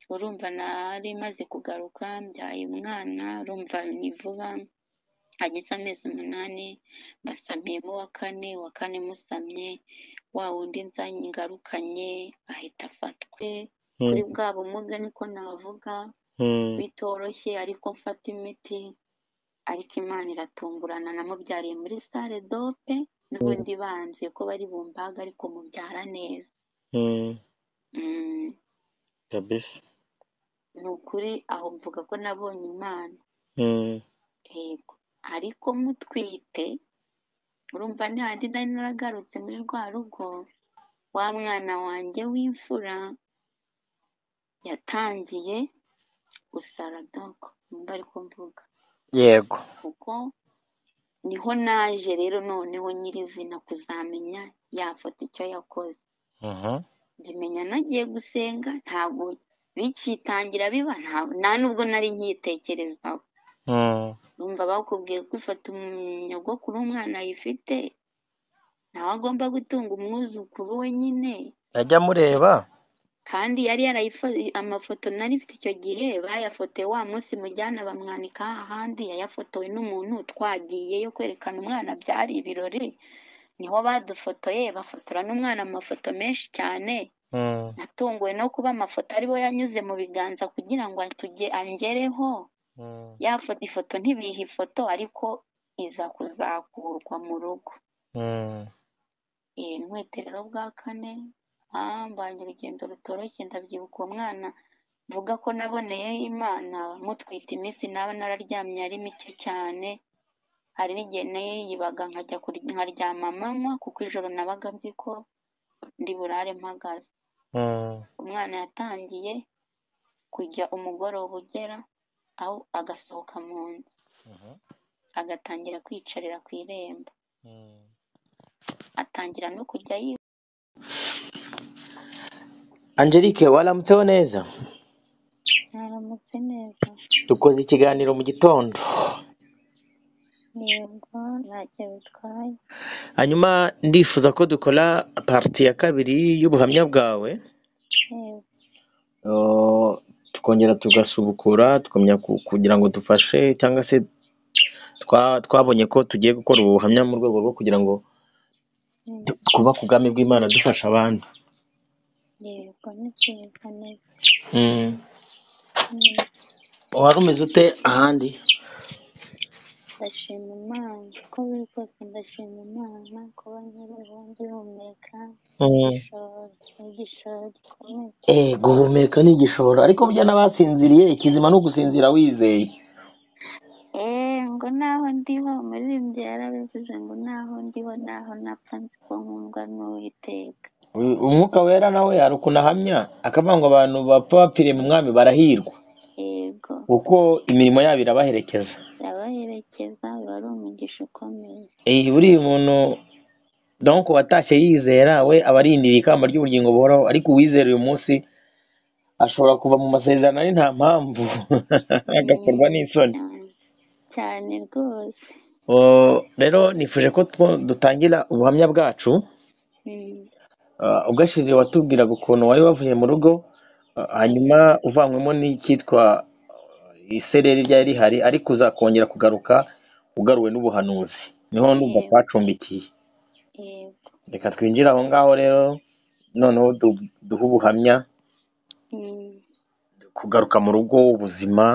urumva nari maze kugaruka mbyaye umwana urumva ni vuba agize amezi umunani mbasamyemo uwa kane uwa kane musamye wa wundi nzanye ngarukanye ahita afatwe kuri bwa bumuga niko navuga bitoroshye ariko mfata imiti ariko imana iratungurana namubyariye muri sale dope n'ubundi banze ko bari bumbaga ariko mubyara neza Mm, kabisa ni ukuri aho mvuga ko nabonye imana Mm, yego ariko mutwite urumva ntihandi nari naragarutse muri rwa rugo wa mwana wanjye w'imfura yatangiye gusara doko nimba ariko mvuga yego kuko niho naje rero noneho nyirizina kuzamenya yafata icyo yakoze Mhm. ngimenya nagiye gusenga ntabwo bikitangira biba nta- nta nubwo nari nkitekerezaho Mm, numva bakubwiye ko ifata umunyogokuru w'umwana ayifite nawe agomba gutunga umwuzukuru we nyine najya mureba kandi yari yarayifa- amafoto nari mfite icyo gihe bayafotoye wa munsi mujyana bamwanika hahandi yayafotowe n'umuntu twagiyeyo kwerekana umwana byari ibirori niho badufotoye bafotora n'umwana amafoto menshi cyane Mm, natunguwe no kuba amafoto aribo yanyuze mu biganza kugira ngo atugye angereho mm, ya foto ifoto ntibiha ifoto ariko iza kuzakurwa mu rugo mm. iyi nkweto rero bwa kane mbanye urugendo rutoroshye ndabyibuka uwo mwana mvuga ko naboneyeho imana mutwite iminsi naba nararyamye ari mike cyane hari n'igihe nayibaga nkajya kur- nkaryama manywa kuko ijoro nabaga nzi ko ndi burare mpagaze Mm, umwana yatangiye kujya umugoroba ugera aho agasohoka mu nzu mhm, agatangira kwicarira ku irembo mm. atangira no kujya yi angelique waramutseho neza ntaramutse neza dukoze ikiganiro mu gitondo yego ntacyo bitwaye hanyuma ndifuza ko dukora pariti ya kabiri y'ubuhamya bwawe yego Oh, tukongera tugasubukura tukamenya ku- kugira ngo dufashe cyangwa se twa- twabonye ko tugiye gukora ubuhamya mu rwego rwo kugira ngo Mm, tu- twubake ubwami bw'imana dufasha abandi yego ni byiza neza Mm. wari umeze ute ahandi ndashima imana uko biri kose ndashima imana kuba nkiriho ngihumeka ni Mm. igishoro ni igishoro gikomeye Eh, guhumeka ni igishoro ariko burya n'abasinziriye ikizima ni ugusinzira wizeye eee ngo naho ndiho umuririmbyi yarabivuze ngo naho ndiho naho napfa nzi ko nkundwa n'uwiteka U- umwuka wera nawe hari ukuntu ahamya akavuga ngo abantu bapfa bapfiriye mu mwami barahirwa yego kuko imirimo yabo irabaherekeza irabaherekeza biba ari umugisha ukomeye Eh, buriya umuntu donc watashye yizera we aba arindiriye ikamba ry'ubugingo buhoraho ariko uwizera uyu munsi ashobora kuva mu masezerano ari nta mpamvu agakorwa Mm, n'isoni cyane cyane rwose Oh, rero nifuje ko two- dutangira ubuhamya bwacu Mm, Ah, ubwashize watubwiraga ukuntu wari wavuye mu rugo ah, hanyuma mm, uvanywemo n'icyitwa isereri ryari rihari ariko uzakongera kugaruka ugaruwe n'ubuhanuzi niho ndumva yego twacumbikiye yego reka twinjire aho ngaho rero noneho du- duhe ubuhamya Mm, kugaruka mu rugo ubuzima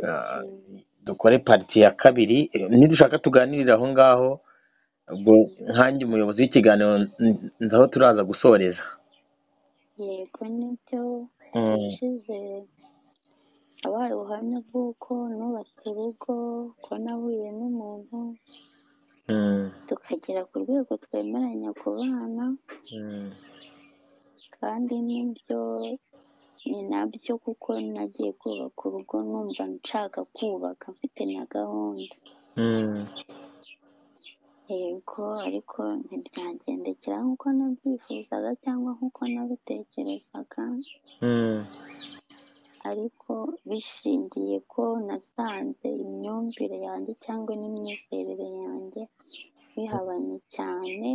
eh, mm, dukore pariti ya kabiri Eh, nidushaka tuganirire aho ngaho ubwo mm. nkanjye umuyobozi w'ikiganiro n- nzi aho turaza gusoreza yego nibyo Mm, ubushize wabaye ubuhamya bw'uko nubatse urugo ko nahuye n'umuntu mm, tukagera ku rwego twemeranya kubana mm, kandi nibyo ni nabyo kuko nagiye kubaka urugo numva nshaka kubaka mfite na gahunda mm, yego ariko ntibyagendekera nk'uko nabyifuzaga cyangwa nk'uko nabitekerezaga mm, ariko bishingiye ko nasanze imyumvire yanjye cyangwa n'imyizerere yanjye bihabanye cyane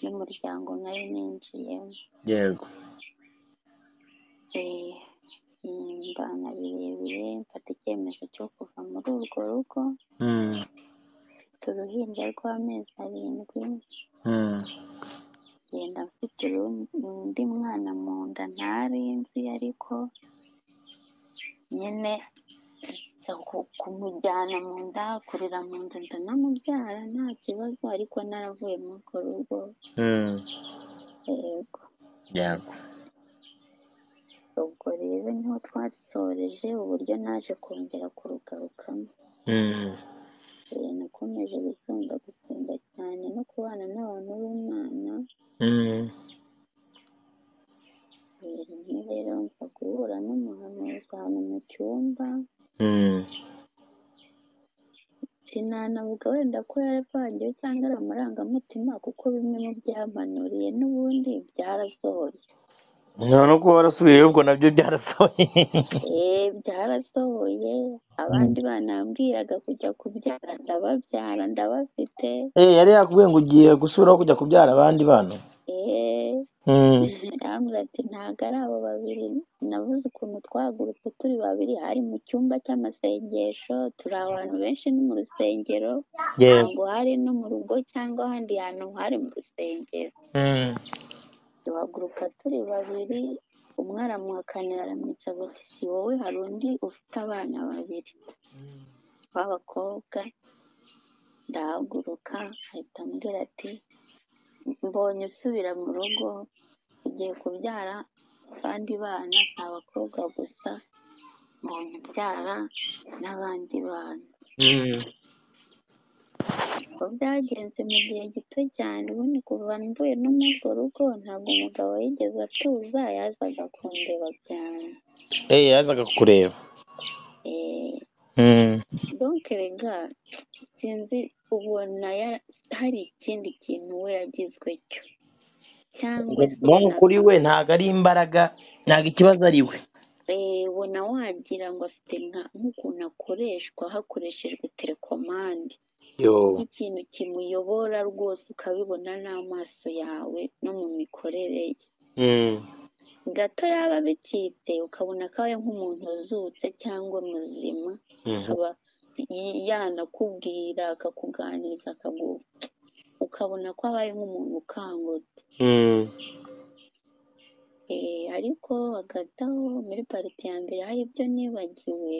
n'umuryango nari ninjiyemo yego Eh, ndana birebire mfata icyemezo cyo kuva muri urwo rugo mm, mfite uruhinja rw'amezi arindwi mm, ngenda mfite urundi undi mwana mu nda ntari nzi ariko nyine nza ku- kumujyana mu nda kurira mu nda ndanamubyara nta kibazo ariko naravuye muri urwo rugo mm. yego yego ubwo rero niho twasoreje uburyo naje kongera kurugarukamo mm, Eh, nakomeje gukunda gusenga cyane no kubana n'abantu b'imana mm, Eh, rimwe rero nza guhura n'umuhanuzi ahantu mu cyumba mm, sinanavuga wenda ko yaravangiwe cyangwa ari amarangamutima kuko bimwe mu byampanuriye n'ubundi byarasohoye none uko warasubiye ubwo nabyo byarasohoye eh byarasohoye abandi banambwiraga kujya kubyara ndababyara ndabafite Eh, yari yakubwiye ngo ugiye gusubiraho kujya kubyara abandi bana eh Mm, arambwira ati ntabwo ari abo babiri navuze ukuntu twahagurutse turi babiri hari mu cyumba cy'amasengesho turi abantu benshi ni mu rusengero yego ntabwo hari no mu rugo cyangwa ahandi hantu hari mu rusengero Mm, duhaguruka turi babiri umwe aramuhakanira aramwicara ati si wowe hari undi ufite abana babiri b'abakobwa ndahaguruka ahita ambwira ati mbonye usubira mu rugo ugiye kubyara abandi bana si abakobwa gusa mbonye ubyara n'abandi bana mm, uko byagenze mu gihe gito cyane ubundi kuva mvuye no muri urwo rugo ntabwo umugabo yigeze atuza yazaga kundeba cyane eh, yazaga kukureba Eh, Mm, donc rega sinzi ubona yara- hari ikindi kintu we yagizwe cyo cyangwa se none ubona kuri we ntabwo ari imbaraga ntabwo ikibazo ari we eh, ubona wagira ngo afite nka- nk'ukuntu akoreshwa hakoreshejwe telekomande Yo. nk'ikintu kimuyobora rwose ukabibona n'amaso yawe no mu mikorere ye Mm, gato yaba abitite ukabona ko ari nk'umuntu uzutse cyangwa muzima mhm, akaba y- yanakubwira akakuganiriza akagu ukabona ko aba ari nk'umuntu ukangutse mm, Eh, ariko hagati aho muri parite ya mbere hari ibyo nibagiwe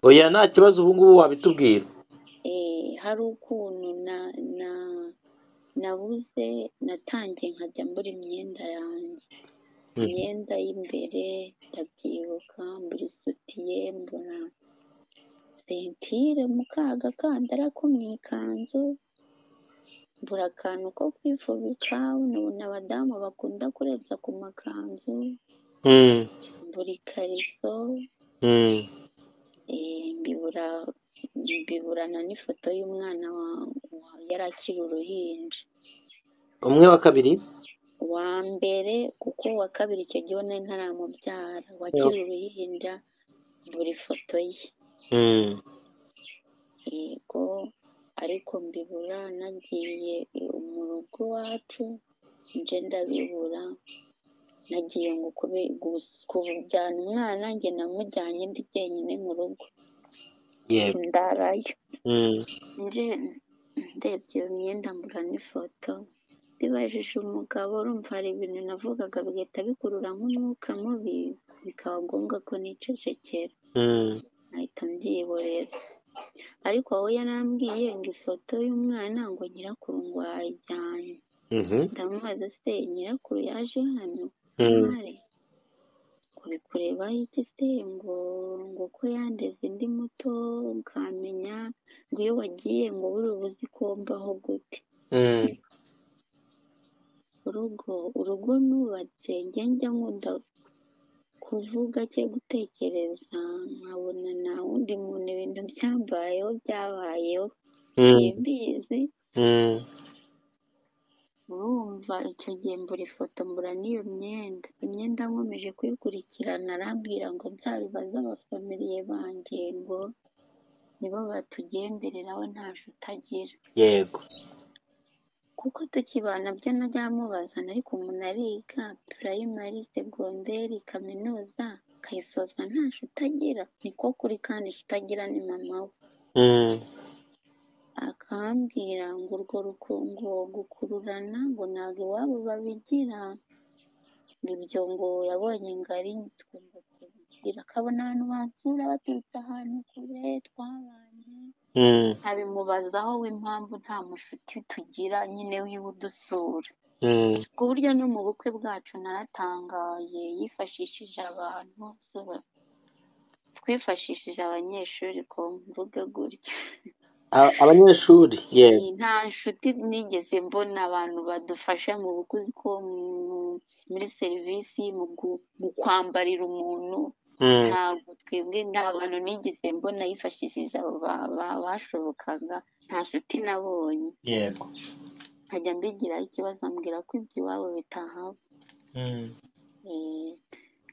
oya nta kibazo ubu ngubu wabitubwira eh, hari ukuntu na na nabuze natangiye nkajya mbura imyenda yanjye Mm, imyenda y'imbere ndabyibuka mbura isutiye mbura sentire mu ka gakandara ko mu ikanzu mbura akantu ko kwifubika unabona abadamu bakunda kurebya ku makanzu mm, mbura ikariso mm, eh, mbibura mbiburana n'ifoto y'umwana wa, wa yari akiri uruhinja umwe wa kabiri wa mbere kuko uwa kabiri icyo gihe nari ntaramubyara wakiri uruhinja mbura ifoto ye Mm, yego ariko mbibura nagiye eh, mu rugo iwacu nje ndabibura nagiye ngo kube gus- kujyana umwana njye namujyanye ndi jyenyine mu rugo yego ndarayo Mm, nje ndebye iyo myenda mbura n'ifoto bibajije umugabo urumva hari ibintu navugaga bigahita bikurura nk'umwuka mubi bikaba ngombwa ko nicecekera mm, nkahita mbyiborera ariko wowe yarambwiye ngo ifoto y'umwana ngo nyirakuru ngo yayijyanye mhm, ndamubaza se nyirakuru yaje hano mm, ntare kuri kurebaho iki se ngo ngo ko yandeze ndi muto nkamenya ngo iyo wagiye ngo buri ubuzi ko mbaho gute mm, urugo urugo nubatse njya njya nkunda kuvuga cye gutekereza nkabona nta wundi muntu ibintu byambayeho byabayeho mm, simbizi mm, urumva icyo gihe mbura ifoto mbura n'iyo myenda imyenda nkomeje kuyikurikirana arambwira ngo bya bibazo abafamiliye banjye ngo nibo batugendereraho nta nshuti agira yego kuko tukibana byo najya mubaza ariko umuntu ariga purayimari segonderi kaminuza akayisozwa nta nshuti agira niko kuri kandi inshuti agira ni mama we Mm. akambwira ngo urwo rukungo gukururana ngo ntabwo iwabo babigira ibyo ngo yabonye ngari nitwe ngo tubigira akabona abantu bansura baturutse ahantu kure twabanye Mm. ntabimubazaho w'impamvu nta mushuti tugira nyine wiwe udusura Mm. ku buryo no mu bukwe bwacu naratangaye yifashishije abantu so- twifashishije abanyeshuri ko mvuge gutyo A- abanyeshuri yeah Iyi nta nshuti nigeze mbona abantu badufasha mu bukuzi ko mu- muri serivisi mu gu- mu kwambarira umuntu Mm. ntabwo twebwe nta bantu nigeze mbona yifashishije abo ba- ba- bashobokaga nta nshuti nabonye yego nkajya mbigiraho ikibazo ambwira ko ibyo iwabo bitahaba Mm. Eh,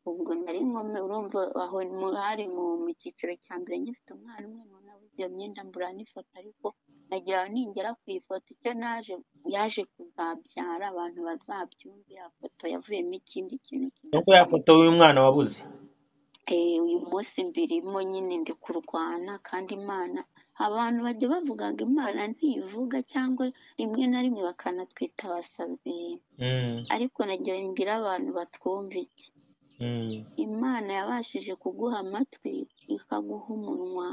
ubwo nari nkome urumva aho mu- hari mu mu cyiciro cya mbere ngifite umwana umwe mu nabuze iyo myenda mbura n'ifoto ariko nagira ngo ningera ku ifoto icyo naje yaje kuzabyara abantu bazabyumve ya foto yavuyemo ikindi kintu nuko ya kidasanzwe foto y'umwana wabuze Eh, uyu munsi mbirimo nyine ndi kurwana kandi imana abantu bajya bavugaga imana ntivuga cyangwa rimwe na rimwe bakanatwita abasazi Mm. ariko nagira ngo mbwire abantu batwumve iki Mm. imana yabashije kuguha amatwi ikaguha umunwa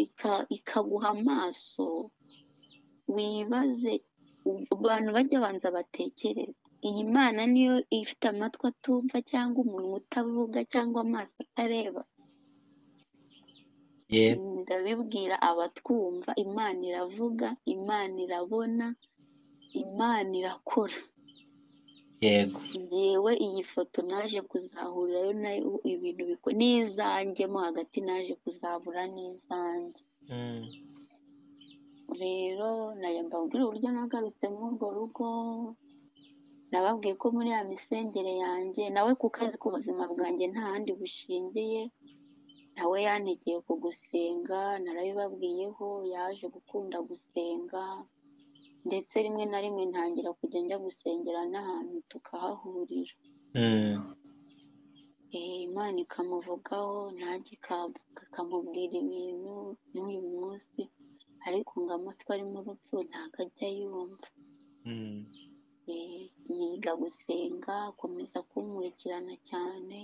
ika- ikaguha amaso wibaze abantu bajya banza batekereza iyi mana niyo ifite amatwi atumva cyangwa umunwa utavuga cyangwa amaso atareba yeah ndabibwira abatwumva imana iravuga imana irabona imana irakora yego njyewe iyi foto naje kuzahurirayo nayo ibintu biko n'izanjye mo hagati naje kuzabura n'izanjye Mm. rero nayo mbabwira uburyo nagarutse muri urwo rugo nababwiye ko muri ya misengere yanjye nawe ku kazi k'ubuzima bwanjye nta handi bushingiye nawe yantegeye ku gusenga narabibabwiyeho yaje gukunda gusenga ndetse rimwe na rimwe ntangira kujya njya gusengera n'ahantu tukahahurira Mm. Eh, Imana ikamuvugaho nanjye ika- ikamubwira ibintu n'uyu munsi ariko ngo amatwi arimo urupfu ntabwo ajya yumva Mm. Eh, yiga gusenga akomeza kunkurikirana cyane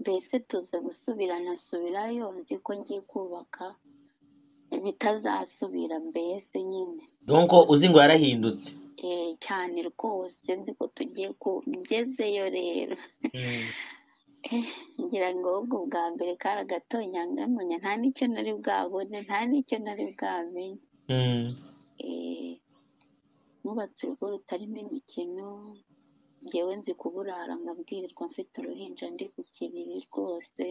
mbese tuza gusubirana asubirayo nzi ko ngiye kubaka bitazasubira mbese nyine donc uzi ngo yarahindutse Eh, cyane rwose nzi ko tugiye ku ngezeyo rero Mm. ngira ngo ubwo bwa mbere kari agatonyangamunya nta n'icyo nari bwabone nta n'icyo nari bwamenye Mm. Eh, nubatse urugo rutarimo imikino ngewe nzi kuburara nkabwirirwa mfite uruhinja ndi ku kiriri rwose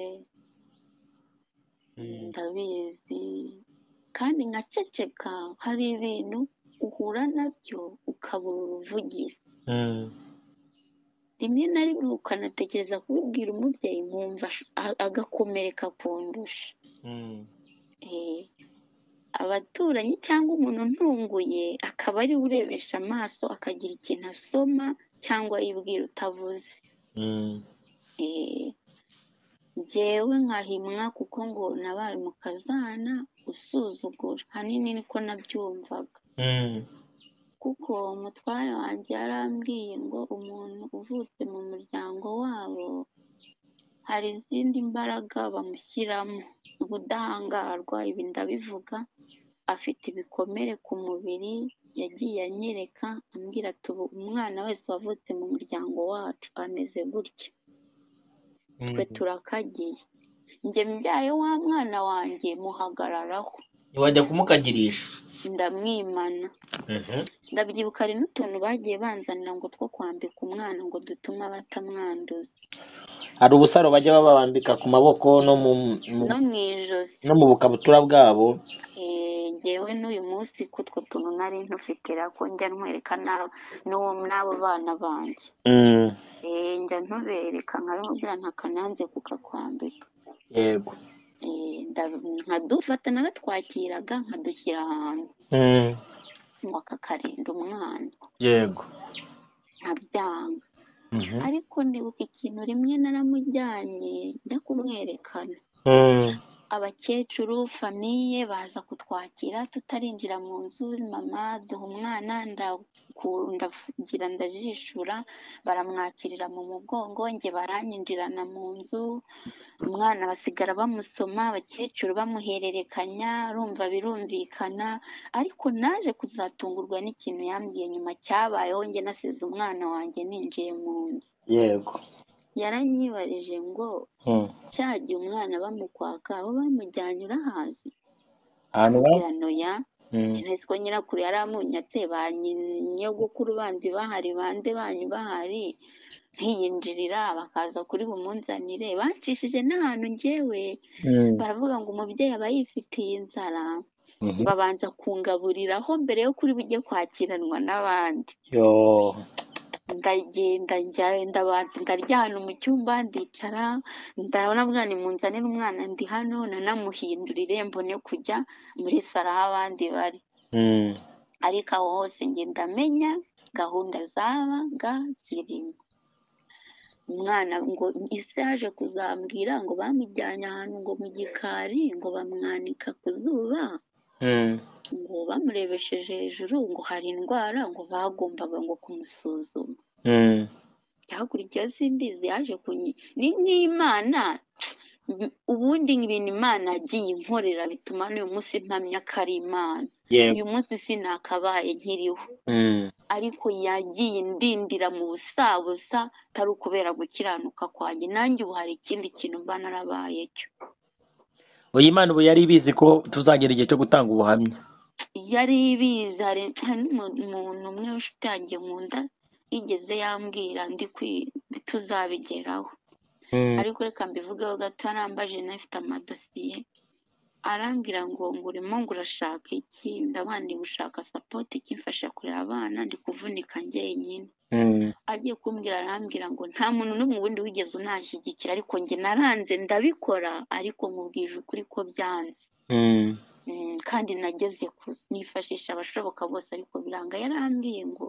mm, Mm. ndabizi kandi nkaceceka hari ibintu uhura nabyo ukabura uruvugiro Mm. rimwe na rimwe ukanatekereza kubibwira umubyeyi nkumva ash- a- agakomereka kundusha Mm. Eh, abaturanyi cyangwa umuntu ntunguye akaba ari we urebesha amaso akagira ikintu asoma cyangwa yibwira utavuze Mm. Eh, njyewe nkahimwa kuko ngo nabaye mu kazana usuzugura ahanini niko nabyumvaga Mm. kuko umutware wanjye yarambwiye ngo umuntu uvutse mu muryango wabo hari izindi mbaraga bamushyiramo ubudahangarwa ibi ndabivuga afite ibikomere ku mubiri yagiye anyereka ambwira ati ubu umwana wese wavutse mu muryango wacu ameze gutya twe Mm. turakagiye njye mbyaye wa mwana wanjye muhagararaho ntiwajya kumukagirisha ndamwimana Mhm. ndabyibuka hari n'utuntu bagiye banzanira ngo two kwambika umwana ngo dutume batamwanduza hari ubusaro bajya babambika ku maboko no mu mu- no mu ijosi no mu bukabutura bwabo Eh, njyewe n'uyu munsi kutwo tuntu nari ntufitira ko njya ntwereka na- n'uwo n'abo bana banjye Mm. Eh, njya ntubereka nkabimubwira ntakananze kukakwambika yego Eh, nda- nkadufata naratwakiraga nkadushyira ahantu Mm. ngo akakarinda umwana yego nkabyanga Mhm. ariko ndibuka ikintu rimwe naramujyanye njya kumwerekana Mm. abakecuru famiye baza kutwakira tutarinjira mu nzu mama duha umwana ndaku- ndavugira ndajishura baramwakirira mu mugongo njye baranyinjirana mu nzu umwana basigara bamusoma abakecuru bamuhererekanya urumva birumvikana ariko naje kuzatungurwa n'ikintu yambwiye nyuma cyabayeho njye nasize umwana wanjye ninjiye mu nzu yego yaranyibarije ngo Mm. cya gihe umwana bamukwaka abo bamujyanye urahazi ahantu ba ndamubwira noya Mm. nzi ko nyirakuru yari amunyatse ba nyogokuru bandi bahari bande banyu bahari ntiyinjirira bakaza kuri bumunzanire bacishije n'ahantu ngewe Mm. baravuga ngo umubyeyi aba yifitiye inzara Mhm. babanza kungaburiraho mbere yo kuri bujye kwakiranwa n'abandi yo ndagenda njya ndabanza ndarya hano mu cyumba ndicara ndabona mwana munzanira umwana ndi hano nanamuhindura irembo no kujya muri saro aho abandi bari Mm. ariko aho hose ngenda menya gahunda zabaga zirimo umwana ngo ise yaje kuzambwira ngo bamujyanye ahantu ngo mu gikari ngo bamwanika ku zuba Mm. ngo bamurebesheje hejuru ngo hari indwara ngo bagombaga ngo kumusuzuma Mm. yakurikiyeho simbizi yaje kunyi ni nk'imana m- ubundi ibintu imana yagiye inkorera bituma n'uyu munsi mpamya ko ari imana yego uyu munsi sinakabaye nkiriho Mm. ariko yagiye indindira mu busabusa atari ukubera gukiranuka kwanjye nanjye ubu hari ikindi kintu mba narabaye cyo oya imana ubu yari ibizi ko tuzagera igihe cyo gutanga ubuhamya yari ibizi hari hari n'umuntu umwe w'inshuti yanjye nkunda yigeze yambwira ndi kwi- tuzabigeraho Mm. ariko reka mbivugeho gato yarambaje n'afite amadosiye arambwira ngo ngo urimo ngo urashaka iki ndabona ndi gushaka sapoti ikimfasha kurera abana ndi kuvunika njyenyine Mm. agiye kumbwira arambwira ngo nta muntu n'umwe ubundi wigeze unanshyigikira ariko njye naranze ndabikora ariko nkubwije ukuri ko byanze Mm. Mm, kandi nageze kure nifashisha abashoboka bose ariko biranga yarambwiye ngo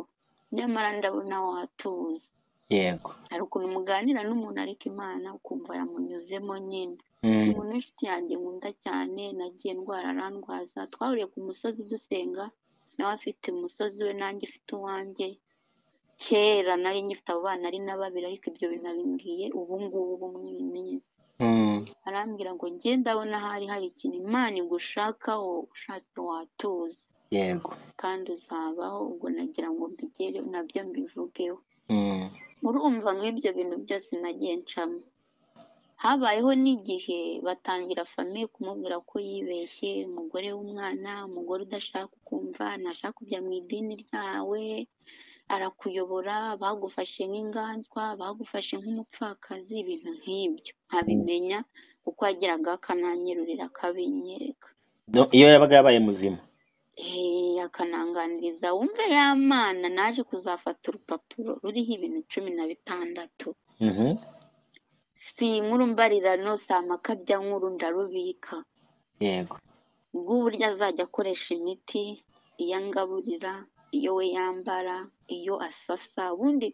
nyamara ndabona watuza yego hari ukuntu muganira n'umuntu ariko imana ukumva yamunyuzemo nyine Mm. umuntu w'inshuti yanjye nkunda cyane nagiye ndwara arandwaza twahuriye ku musozi dusenga nawe afite umusozi we nanjye ufite uwanjye kera nari ngifite abo bana ari na babiri ariko ibyo binabimbwiye ubu ngubu ubu mwibiminsi Mm. arambwira ngo njye ndabona hari hari ikintu imana igushakaho ushatse watuza yego kandi uzabaho ubwo nagira ngo mbigere nabyo mbivugeho Mm. urumva nk'ibyo bintu byose nagiye ncamo habayeho n'igihe batangira famiye kumubwira ko yibeshye umugore w'umwana umugore udashaka kumva ntashaka kujya mu idini ryawe arakuyobora bagufashe nk'inganzwa bagufashe nk'umupfakazi ibintu nk'ibyo Mm. nkabimenya kuko yageraga akananyerurira akabinyereka No, iyo yabaga yabaye muzima Eh, akananganiriza wumve ya mana naje kuzafata urupapuro ruriho ibintu cumi na bitandatu Mhm. si inkuru mbarirano si amakabya nkuru ndarubika yego bw'uburyo azajya akoresha imiti iyo angaburira iyo we yambara iyo asasa ubundi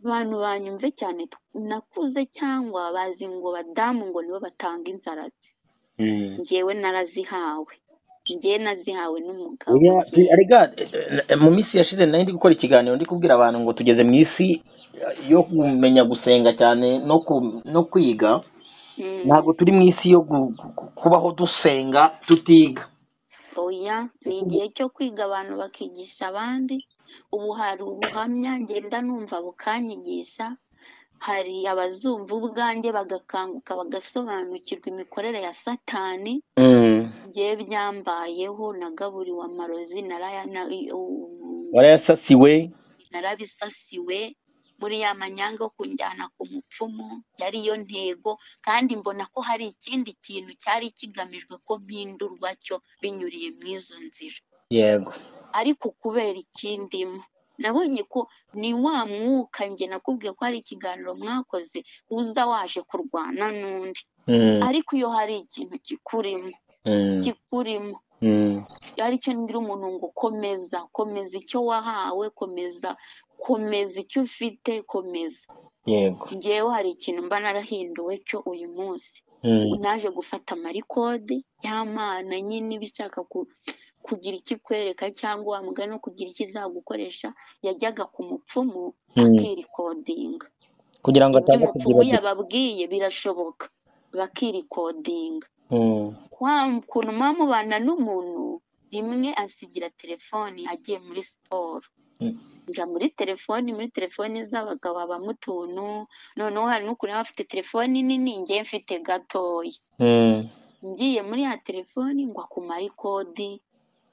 abantu banyumve cyane nakuze cyangwa bazi ngo badamu ngo nibo batanga inzaratsi Mm. njyewe narazihawe njyewe nazihawe n'umugabo Oya, pe- njyewe erega eh, eh, mu minsi yashize nari ndi gukora ikiganiro ndi kubwira abantu ngo tugeze mu isi eh, yo kumenya gusenga cyane no ku- no kwiga ntabwo Mm, turi mu isi yo gu- gu- kubaho dusenga tutiga oya ni igihe cyo kwiga abantu bakigisha abandi ubu hari ubuhamya ngenda numva bukanyigisha hari abazumva ubwanjye bagakanguka bagasobanukirwa imikorere ya satani Mm. njyewe byambayeho nagaburiwe amarozi naraya na- u- warayasasiwe narabisasiwe buriya manyanga yo kunjyana ku mupfumu yari yo ntego kandi mbona ko hari ikindi kintu cyari kigamijwe ko mpindurwa cyo binyuriye mu izo nzira yego ariko kubera ikindimo nabonye ko ni wa mwuka njye nakubwiye ko hari ikiganiro mwakoze uza waje kurwana n'undi Mm. ariko iyo hari ikintu kikurimo Mm. kikurimo Mm. aricyo ngira umuntu ngo komeza komeza icyo wahawe komeza komeza icyo ufite komeza yego ngewe hari ikintu mba narahinduwe cyo uyu munsi Mm, naje gufata marikode y'amana nyine iba ishaka ku- kugira icyo ikwereka cyangwa wa mugani wo kugira icyo izagukoresha yajyaga ku mupfumu mm. akirikodinga kugira ngo ibyo ataza kugira umupfumu dip yababwiye birashoboka bakirikodinga Mm, wa kuntu muba mubana n'umuntu rimwe asigira telefoni agiye muri siporo mm, njya muri telefoni muri telefoni z'abagabo habamo utuntu noneho hari n'ukuntu bafite telefoni nini njyewe mfite gatoya mm. ngiye muri ya telefoni ngwa ku marikodi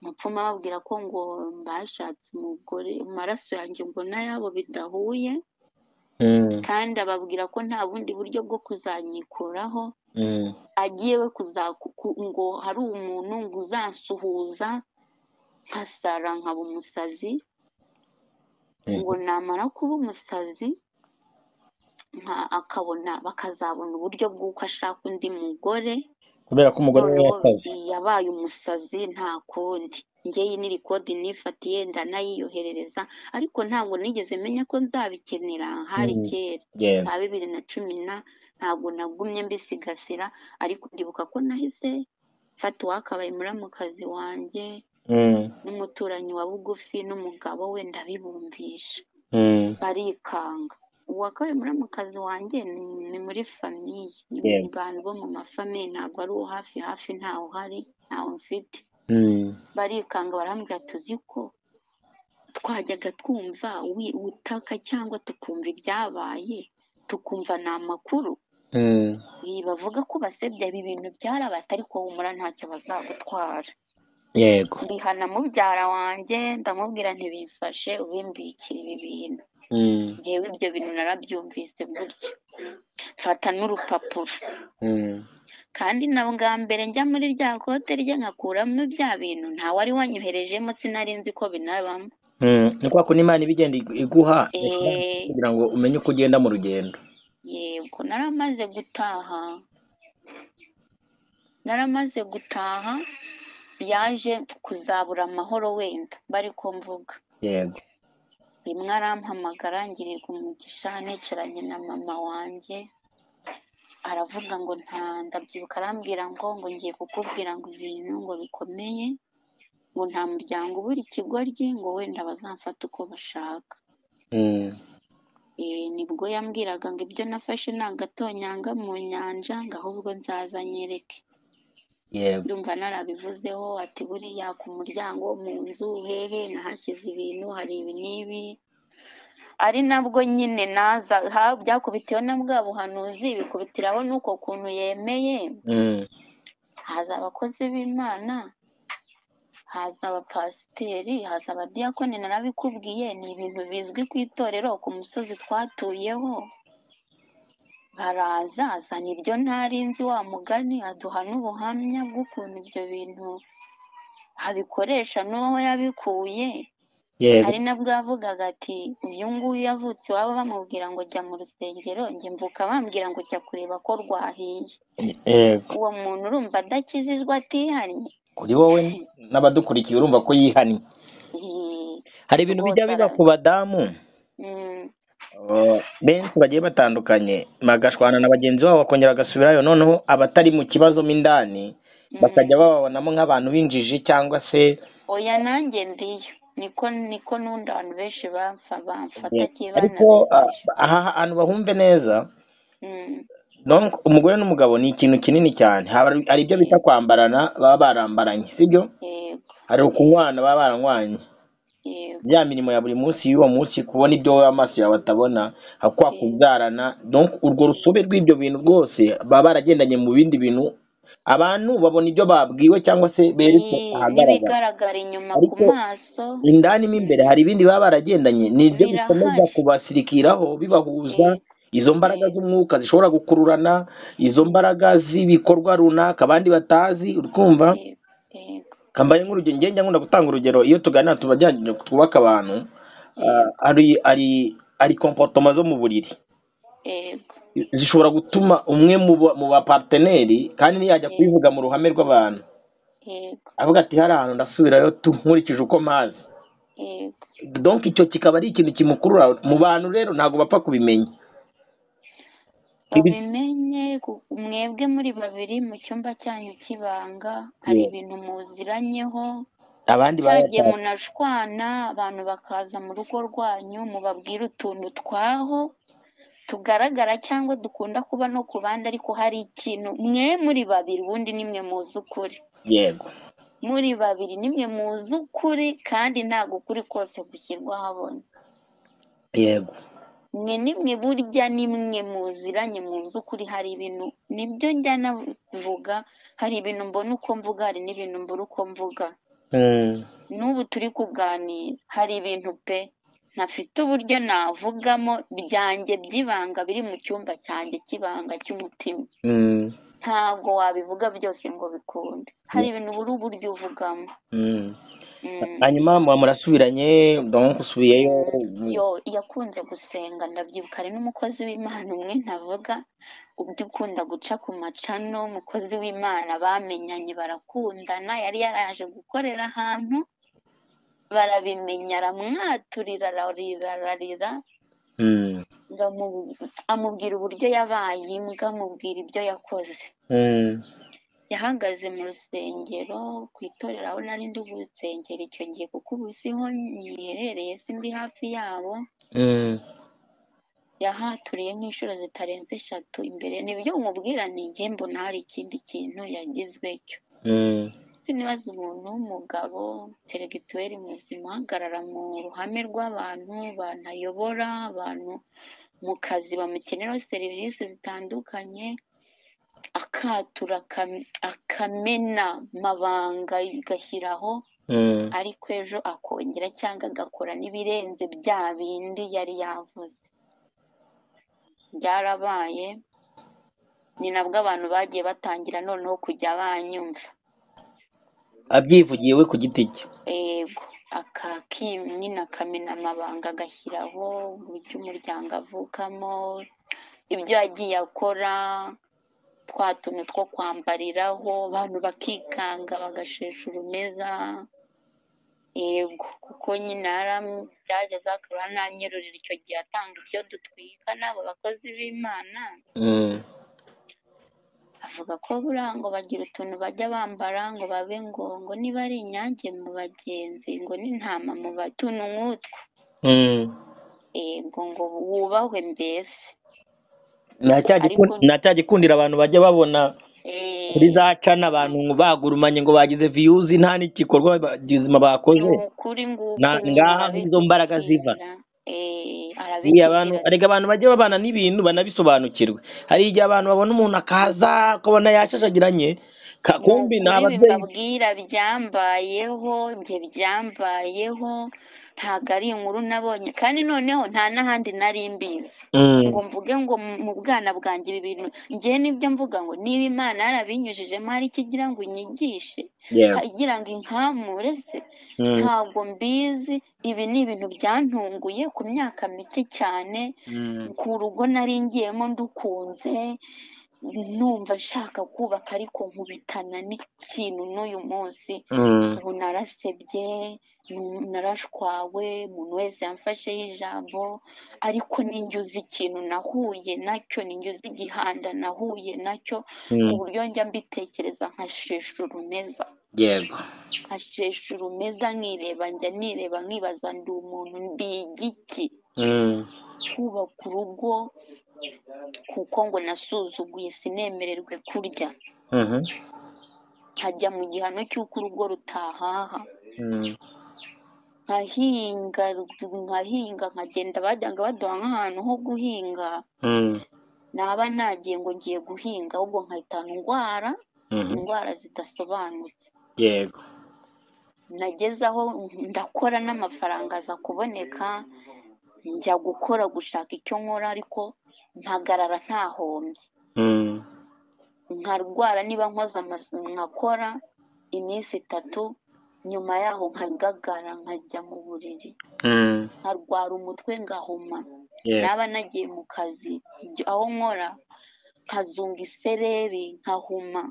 mupfuma babwira ko ngo mbashatse umugore amaraso yanjye ngo n'ayabo bidahuye Mm, kandi ababwira ko nta bundi buryo bwo kuzanyikuraho mm, agiye we kuzaku ku- ngo hari umuntu ngo uzansuhuza nkasara nkaba umusazi mm. ngo namara kuba umusazi nka akabona bakazabona uburyo bw'uko ashaka undi mugore kubera ko umugore we noneho yasaze yabaye umusazi nta kundi njye n'iri kode nifatiye ndanayiyoherereza ariko ntabwo nigeze menya ko nzabikenera hari Mm, kera yego nka bibiri na cumi na ntabwo nagumye mbisigasira ariko ndibuka ko nahise mfata uwakabaye muramukazi wanjye Mm, n'umuturanyi wa bugufi n'umugabo we ndabibumbisha mm, barikanga uwa kabiri muramukazi wanjye ni ni muri famiye ni mu yego bantu bo mu mafamiye ntabwo ari uwo hafi hafi ntawe uhari ntawe mfite Mm, barikanga barambwira tuzi ko twajyaga twumva wi- utaka cyangwa tukumva ibyabaye tukumva ni amakuru mm. Ibi bavuga ko basebya ibi bintu byarabaye ariko humura ntacyo bazagutwara yego mbihana mubyara wanjye ndamubwira ntibimfashe ubimbikira ibi bintu Mm, ngewe ibyo bintu narabyumvise gutya mfata n'urupapuro mm, kandi na bwa mbere njya muri rya kote rye nkakuramo bya bintu nta wari wanyoherejemo sinari nzi ko binabamo mm. ni kwa kundi imana iba igenda igu- iguha referanse eee kugira ngo umenye uko ugenda mu rugendo yego naramaze gutaha naramaze gutaha yaje kuzabura amahoro wenda bari ko mvuga yego rimwe arampamagara ngirirwa umugisha nicaranye na mama wanjye aravuga ngo nta ndabyibuka arambwira ngo ngo ngiye kukubwira ngo ibintu ngo bikomeye ngo nta muryango ubura ikigoryi ngo wenda bazamfate uko bashaka Mm, Eh, nibwo yambwiraga ngo ibyo nafashe ni agatonyanga mu nyanja ngo ahubwo nzaza nyereke yego ndumva narabivuzeho ati buriya ku muryango mu nzu hehe nahashyize ibintu hari ibi n'ibi ari nabwo nyine naza ha- byakubitiwe na bwa buhanuzi bikubitiraho n'uko kuntu yemeye Mm, haza abakozi b'imana haza abapasiteri haza abadiyakoni narabikubwiye ni ibintu bizwi ku itorero ku musozi twatuyeho baraza azana ibyo ntari nzi wa mugani aduha n'ubuhamya bw'ukuntu ibyo bintu abikoresha n'uwo yabikuye yego hari nabwo yavugaga ati uyu nguyu yavutse iwabo bamubwira ngo jya mu rusengero njye mvuka bambwira ngo jya kureba ko rwahiye yego uwo muntu urumva adakijijwe atihannye kuri wowe n'abadukurikiye urumva ko yihannye Eee, hari ibintu rwose bijya biba ara ku badamu Mm, uh, benshi bagiye batandukanye bagashwana na bagenzi babo bakongera bagasubirayo noneho abatari mu kibazo mo indani mm. bakajya bababonamo nk'abantu b'injiji cyangwa se oya nanjye ndiyo niko niko n'undi abantu benshi bamfa bamfata Yes. kibana ariko uh, b'injiji aha ahantu bahumve neza Mm, donc umugore n'umugabo ni ikintu kinini cyane Haba- hari ibyo bita yego kwambarana baba barambaranye sibyo yego hari ukunywana baba baranywanye yego ya mirimo ya buri munsi y'uwo munsi kubona ibyo wowe amaso yawe atabona ha- kwa yego kubyarana donc urwo rusobe rw'ibyo bintu rwose baba baragendanye mu bindi bintu abantu babona ibyo babwiwe cyangwa se beretswe Ii, ahagaragara n'ibigaragara inyuma ku ariko maso indani mo imbere mm, hari ibindi baba baragendanye ni ibyo bikomeza birahari kubasirikiraho bibahuza yego izo mbaraga yego z'umwuka zishobora gukururana izo mm, mbaraga z'ibikorwa runaka abandi batazi urumva yego yego kambaye nk'urugero ngenda nkunda gutanga urugero iyo tuganira tubajyanye twubaka abantu ah, yego hari hari hari komporotoma zo mu buriri yego zishobora gutuma umwe mu ba- mu baparteneri kandi ntiyajya yego kubivuga mu ruhame rw'abantu yego avuga ati hariya hantu ndasubirayo tu nkurikije uko mpazi yego donke icyo kikaba ari ikintu kimukurura mu bantu rero ntabwo bapfa kubimenya Ibi- babimenye ku- mwebwe muri babiri mu cyumba cyanyu cy'ibanga hari ibintu muziranyeho abandi cya gihe bayatatse munashwana abantu bakaza mu rugo rwanyu mubabwira utuntu twaho tugaragara cyangwa dukunda kuba no ku bandi ariko hari ikintu mwe muri babiri ubundi nimwe muzi ukuri yego muri babiri nimwe muzi ukuri kandi ntabwo ukuri kose gushyirwa ahabona yego mwe nimwe burya nimwe muziranye muzi ukuri hari ibintu nibyo njya navuga hari ibintu mbona uko mvuga hari n'ibintu mbura uko mvuga Mm, n'ubu turi kuganira hari ibintu pe ntafite uburyo navugamo byanjye by'ibanga biri mu cyumba cyanjye cy'ibanga cy'umutima mm, ntabwo wabivuga byose ngo bikunde hari ibintu buri uburyo uvugamo mm. Mm, hanyuma muba murasubiranye donke usubiyeyo mm, yo yakunze gusenga ndabyibuka ari n'umukozi w'imana umwe ntavuga ubwo ukunda guca ku macano umukozi w'imana bamenyanye barakundana yari yaraje gukorera ahantu barabimenya aramwaturira ararira ararira Mm, ndamu- amubwira uburyo yabaye imbwa amubwira ibyo yakoze mm, yahagaze mu rusengero ku itorero aho nari ndi gusengera icyo gihe kuko ubu siho nyiherereye sindi hafi yabo mm, yahaturiye nk'inshuro zitarenze eshatu imbere nibyo umubwira ni njye mbona hari ikindi kintu yagizwe cyo mm, sinibaza umuntu w'umugabo teregituweri muzima uhagarara mu ruhame rw'abantu abantu ayobora abantu mu kazi bamukeneraho serivisi zitandukanye akatura akam- akamena mabanga agashyiraho mm. ariko ejo akongera cyangwa agakora n'ibirenze bya bindi yari yavuze byarabaye ni nabwo abantu bagiye batangira noneho kujya banyumva abyivugiye we ku giti cye yego aka ki- nyine akamena amabanga agashyiraho uburyo umuryango avukamo ibyo yagiye akora twa tuntu two kwambariraho abantu bakikanga bagashesha urumeza yego kuko nyine yaram- byageze akaba nanyerurira icyo gihe atanga ibyo dutwika n'abo bakozi b'imana Mm, avuga ko buriya ngo bagira utuntu bajya bambara ngo babe ngo ngo niba ari inyange mu bagenzi ngo n'intama mu batuntu nk'utwo mm. yego ngo wubahwe mbese na cya ariko giku- na cya gikundiro abantu bajya babona kuri eh, za cana abantu bagurumanye ngo bagize viyuzi nta n'igikorwa bagizima ni bakoze ukuri nguko Na- nyine ngaha nk'izo mbaraga ziva arabitubwira eh, Ni abantu arabitubwira erega abantu bajya babana n'ibintu banabisobanukirwe hari igihe abantu babona umuntu akaza akabona yashashagiranye ka- ni kumbi ni ukuri ibi ababyeyi mbabwira byambayeho njye byambayeho ntabwo ari inkuru nabonye kandi noneho nta n'ahandi nari mbizi Mm, ngo mvuge ngo mu mu bwana bwanjye ibi bintu njyewe nibyo mvuga ngo niba imana yarabinyujijemo hari icyo igira ngo inyigishe yego ha- igira ngo inkamure se Mm, ntabwo mbizi ibi ni ibintu byantunguye ku myaka mike cyane mm, ku rugo nari ngiyemo ndukunze numva nshaka kubaka ariko nkubitana n'ikintu n'uyu munsi mm, ubu narasebye nu- narashwawe umuntu wese yamfasheho ijambo ariko ninjye uzi ikintu nahuye nacyo ninjye uzi igihanda nahuye nacyo ku mm, buryo njya mbitekereza nkashesha urumeza yego nkashesha urumeza nkireba njya nireba nkibaza ndi umuntu ndi igiki Mm, kubaka urugo kuko ngo nasuzuguye sinemererwe kurya mhm, nkajya mu gihano cy'uko urugo rutahaha mm, nkahinga nkahinga nkagenda bajyaga baduha nk'ahantu ho guhinga mm, naba nagiye ngo ngiye guhinga ahubwo nkahita ndwara mhm, indwara zidasobanutse yego nageze aho ndakora n'amafaranga aza kuboneka njya gukora gushaka icyo nkora ariko mpagarara ntahombye Mm, nkarwara niba nkoze amazu nkakora iminsi itatu nyuma yaho nkagagara nkajya mu buriri mm, nkarwara umutwe ngahuma yego naba nagiye mu kazi ibyo- aho nkora nkazunga isereri nkahuma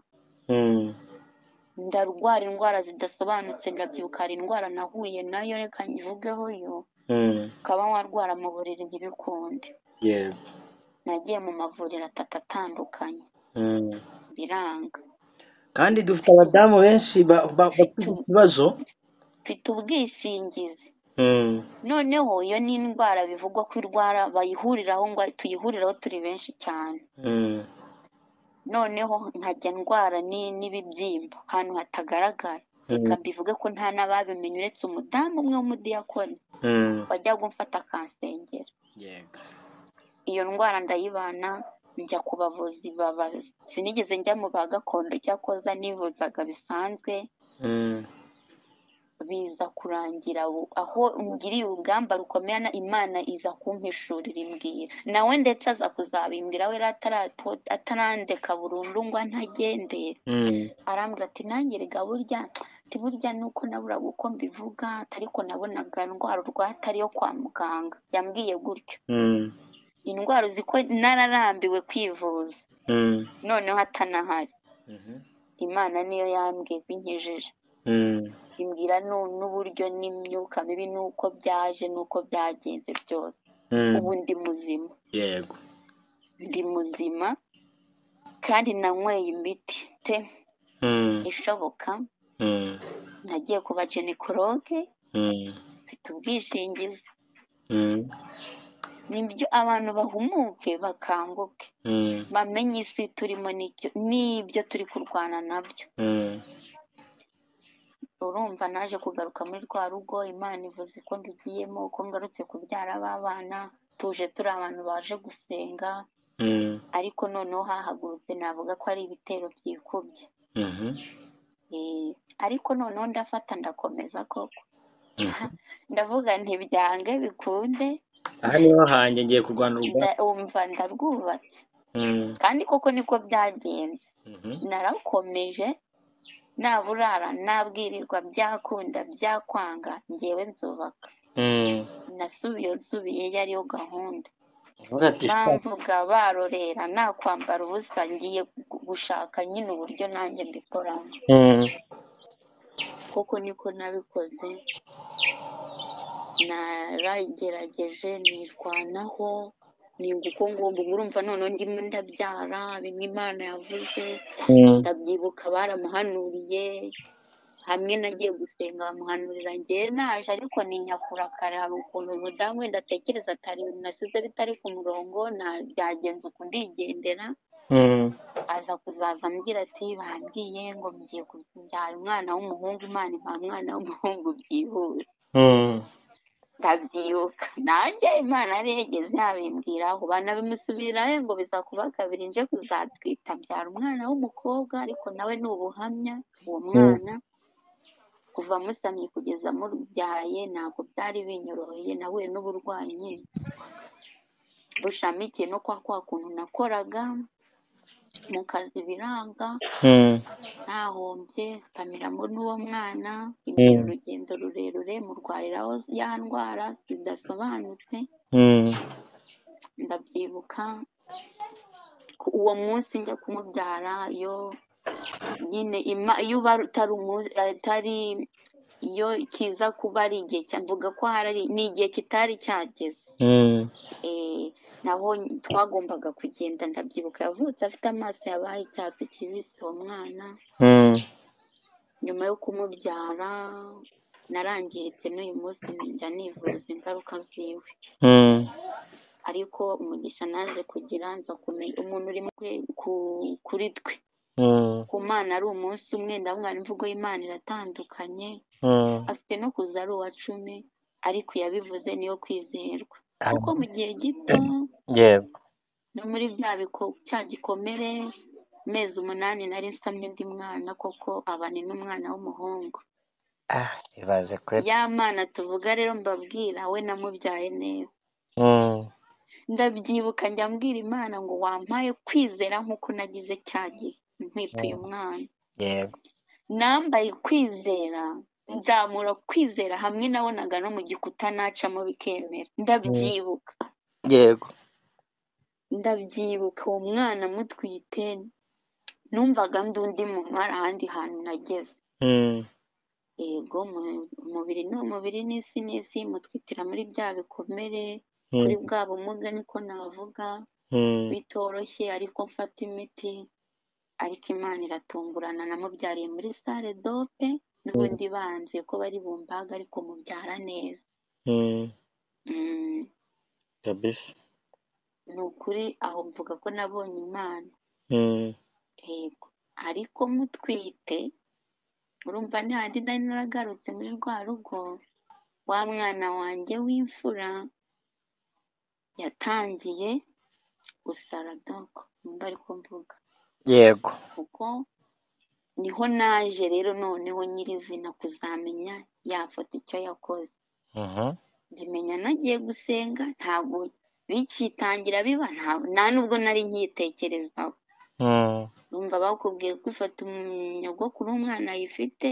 Mm, ndarwara indwara zidasobanutse ndabyibuka hari indwara nahuye nayo reka nyivugeho yo Mm. ukaba warwara mu buriri ntibikunde yego nagiye mu mavuriro atatu atandukanye Mm. biranga kandi dufite abadamu benshi ba- ba- bafite mfite iki ubu- kibazo mfite ubwishingizi Mm. noneho iyo ni indwara bivugwa ko irwara bayihuriraho ngo tuyihuriraho turi benshi cyane Mm. noneho nkajya ndwara ni- n'ibibyimba ahantu hatagaragara reka Mm. mbivuge ko nta n'ababimenye uretse umudamu umwe w'umudiyakoni Mm. wajyaga umfata akansengera yego iyo ndwara ndayibana njya ku bavuzi baba sinigeze njya mu ba gakondo cyakoza nivuzaga bisanzwe Mm. biza kurangira aho aho ngiriye urugamba rukomeye na imana iza kumpishurira imbwira nawe ndetse aza kuzabimbwira we atarato- atarandeka burundu ngo ntagende Mm. arambwira ati nanjye rega burya ati burya nuko naburaga uko mbivuga ati ariko nabonaga indwara urwata ari yo kwa muganga yambwiye gutyo Mm. indwara uzi ko nararambiwe kwivuza Mm. noneho atanahari Mhm. imana niyo yambwiye ko inkejeje Mm. imbwira nu- n'uburyo n'imyuka mibi n'uko byaje n'uko byagenze byose Mm. ubu ndi muzima yego ndi muzima kandi nanyweye imiti pe Mm. ishoboka Mm. nagiye kuba jenekologe Mm. mfite ubwishingizi Mm. nibyo abantu bahumuke bakanguke Mm. bamenye isi turimo n'icyo n'ibyo turi kurwana nabyo Mm. urumva naje kugaruka muri rwa rugo imana ivuze ko ndugiyemo ko ngarutse kubyara b'abana tuje turi abantu baje gusenga Mm. ariko noneho hahagurutse navuga ko ari ibitero byikubye Mhm. Eh, ariko noneho ndafata ndakomeza koko Mhm. ndavuga nti byange bikunde aha niho hanjye ngiye kurwana urugamba nda- umva ndarwubatse Mm. kandi koko niko byagenze Mhm. narakomeje naburara nabwirirwa byakunda byakwanga ngewe nzubaka Mm. nasubiye nsubiyeyo ariyo gahunda Uvuga ati bamvuga barorera nakwambara ubusa ngiye gu- gushaka nyine uburyo nanjye mbikoramo Mm. kuko niko nabikoze naragerageje nirwanaho ninga uko ngomba murumva noneho ndimo ndabyara bimwe imana yavuze Mm. ndabyibuka baramuhanuriye hamwe nagiye gusenga bamuhanurira ngewe naje ariko ni nyakurakare hari ukuntu umudamu wenda atekereza atari ibintu nasize bitari ku murongo na byagenze uku ndigendera Mm. aza kuzaza ambwira ati bambwiye ngo mgiye kubyara umwana w'umuhungu imana impaye umwana w'umuhungu byihuse Mm. ndabyibuka nanjye imana yari yigeze yabimbwiraho banabimusubirirayo ngo biza kuba kabiri nje kuzatwita mbyara umwana w'umukobwa ariko nawe ni ubuhamya uwo Mm. mwana kuva musamye kugeza mubyaye ntabwo byari binyoroheye nahuye n'uburwayi nyine bushamikiye no kwa kwa kuntu nakoraga mu kazi biranga Mm. nahombye mpamiramo n'uwo mwana imbera Mm. urugendo rurerure murwariraho ya ndwara zidasobanutse Mm. ndabyibuka ku- uwo munsi njya kumubyara yo nyine ima iyo uba utari umu- atari iyo kiza kuba ari igihe cya- mvuga ko hari ni igihe kitari cyageze Mm. eh, naho twagombaga kugenda ndabyibuka yavutse afite amaso yabaye icyatsi kibisi uwo mwana Mm. nyuma yo kumubyara narangiritse n'uyu munsi ninjya nivuza ingaruka ziwe Mm. ariko umugisha naje kugira nza kumenya umuntu uri mu kwe- ku- kuri twe Mm. ku mana ari umunsi umwe ndavuga ngo imvugo y'imana iratandukanye Mm. afite no kuza ari uwa cumi ariko iyabivuze niyo kwizerwa kuko Amen. mu gihe gito yego no muri bya biko cya gikomere amezi umunani nari nsamye undi mwana koko aba ni n'umwana w'umuhungu ah ibaze kweli ya mana tuvuga rero mbabwira we namubyaye neza Mm. ndabyibuka njya mbwira imana ngo wampaye kwizera nk'uko nagize cya gihe ntwituye Mm. umwana yego nambaye kwizera nzamura kwizera hamwe nabonaga no mu gikuta nacamo bikemera Mm. ndabyibuka yego ndabyibuka uwo mwana mutwite numvaga ndi undi muntu hari ahandi hantu nageze Mm. yego mu- umubiri ni umubiri n'isi n'isi mutwitira muri bya bikomere kuri Mm. bwa bumuga niko navuga Mm. bitoroshye ariko mfata imiti ariko imana iratungurana namubyariye muri sale dope Mm. n'ubundi banzuye ko bari bumbaga ariko mubyara neza Mm. Mm, kabisa ni ukuri aho mvuga ko nabonye imana Mm. yego ariko mutwite urumva ni handi nari naragarutse muri rwa rugo wa mwana wanjye w'imfura yatangiye gusara doko nimba ariko mvuga yego kuko niho naje rero noneho nyirizina kuzamenya yafata icyo yakoze Mhm. ndimenya nagiye gusenga ntabwo bikitangira biba nta- nta nubwo nari nkiyitekerezaho Mm. numva bakubwiye ko ifata umunyogokuru w'umwana ayifite